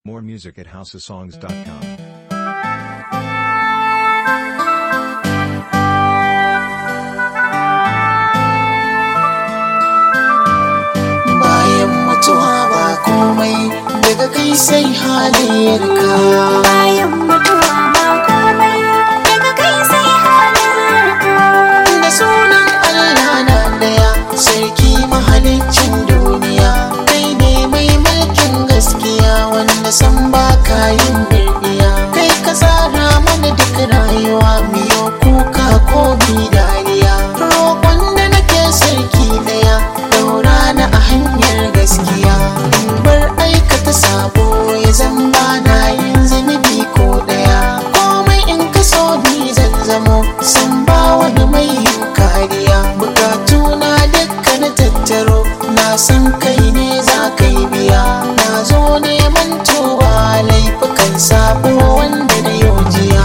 More music at houseofsongs.com. bayan mutuwa ba komai daga kai sai halayyarka bayan mutuwa ba komai daga kai sai halarka da sunan Allah na daya sarki mahaliccin duniya kai ne mai mulkin gaskiya wanda san ba yin birniya kai ka tsara mana duk rayuwa miyo kuka ko mi dariya roƙon da nake sarki daya daura na a hanyar gaskiya in bar aikata sabo ya zan ba na yin zunubi ko daya komai in ka so ni zan zamo san ba wani mai yin kariya bukatu na dukka na tattaro na san kai ne za ka yi biya na zo neman tuba laifukan sabo wanda na yojiya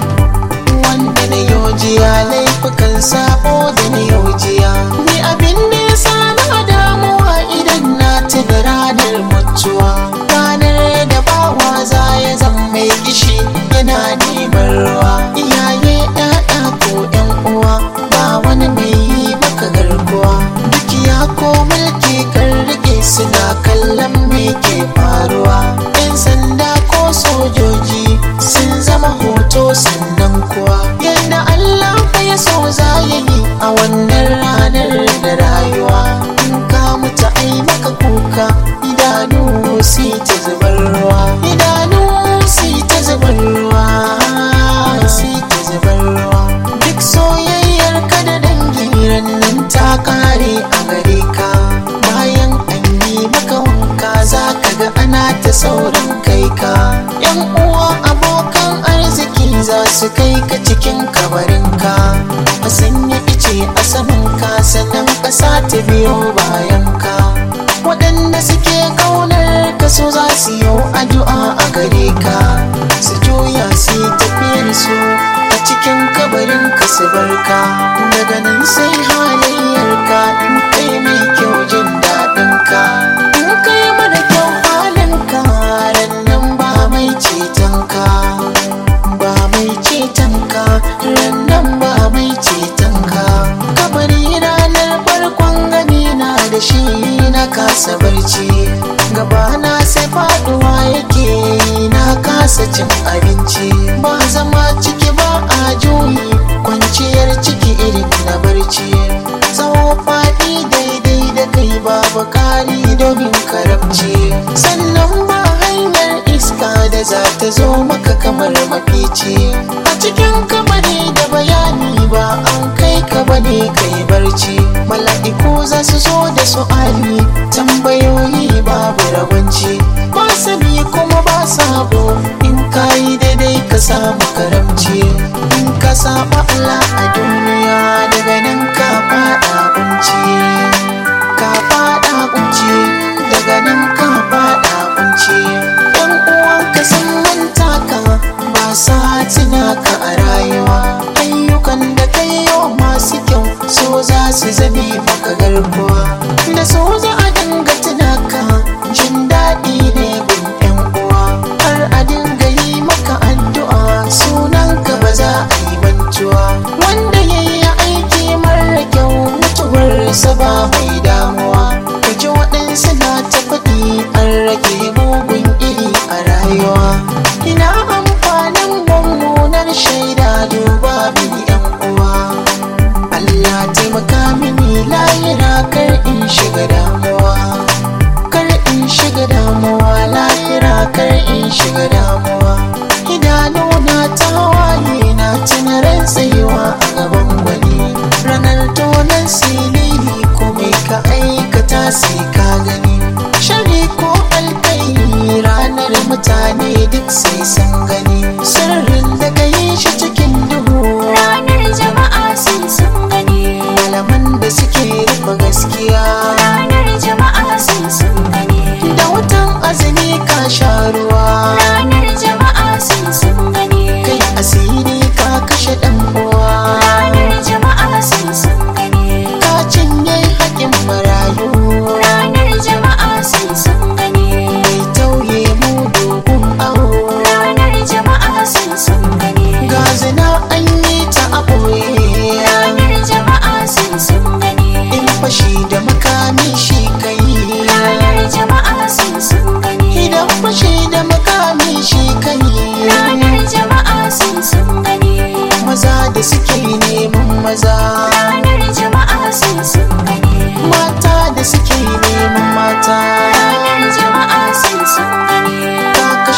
wanda na yojiya laifukan sabo da na yojiya ni abin da ya sa na damuwa idan na tuna ranar mutuwa ranar da bawa za ya zama mai kishi yana neman ruwa iyaye ƴaƴa ko ƴan uwa ba wani mai yi maka garkuwa dukiya ko mulki kan rike suna kallon me ke faruwa ƴan sanda ko sojoji sun zama hoto sannan kuwa yadda Allah fa ya so za ya yi a wannan ranar da rayuwa in ka mutu ai maka kuka idanu si ta zubar ruwa idanu si ta zubar ruwa si ta zubar ruwa duk soyayyar ka da dangi rannan ta kare a gare ka bayan an yi maka wanka za ka ga ana ta saurin kai ka yan uwa abokan arziki za su kai ka cikin kabarinka a sanya ice a saman ka sannan ƙasa ta biyo bayan ka waɗanda suke ƙaunar ka so za su yi addu'a a gare ka su juya su yi tafiyar su a cikin kabarin ka su barka daga nan sai halayyar ka in kai mai kyau jin daɗin ka in kai mara kyau halin ka ran nan ba mai ceton ka ba mai ceton ka ran nan ba mai ceton ka kabari ranar farkon gani na da shi na kasa barci gaba na sai faduwa yake na kasa cin abinci ba zama ciki ba a juyi kwanciyar ciki irin na barci tsawo faɗi daidai da kai babu kari domin karamci sannan ba hanyar iska da za ta zo maka kamar mafici a cikin kamari da bayani ba an kai ka bane kai barci mala'iku za su zo da su'ali tambayoyi babu rabanci ba sani kuma ba sabo in ka yi daidai ka samu karamci in ka saba Allah a duniya daga nan ka fada kunci ka fada kunci daga nan ka fada kunci yan uwanka sun manta ka ba sa tuna ka a rayuwa ayyukan da kai yau masu kyau so za su zame maka garkuwa da so za a dinga tuna ka jin daɗi ne gun yan uwa har a dinga yi maka addu'a sunan ka ba za a yi mantuwa wanda ya yi aiki mara kyau mutuwarsa ba mai damuwa ka ji waɗansu na ta faɗi an rage mugun iri a rayuwa ina amfanin mummunar shaida duba mini yan uwa Allah taimaka mini layira kar in shiga damuwa kar in shiga damuwa layira kar in shiga damuwa idanu na tawaye na tunarin tsayuwa a gaban gwani ranar tonan silili ko mai ka aikata sai ka gani shari ko alkai ranar mutane duk sai sun gani sirrin da ka yi shi cikin duhu ranar jama'a sun sun gani malaman da suke rufe gaskiya ranar jama'a sun sun gani da wutan azumi ka sha ruwa ranar jama'a sun sun gani kai asiri ka kashe dan uwa ranar jama'a sun sun gani ka cinye haƙin marayu ranar jama'a sun sun gani mai tauye mudu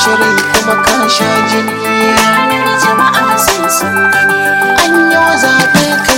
rai kuma ka sha jini ranar jama'a sai sun gani an yi zaɓe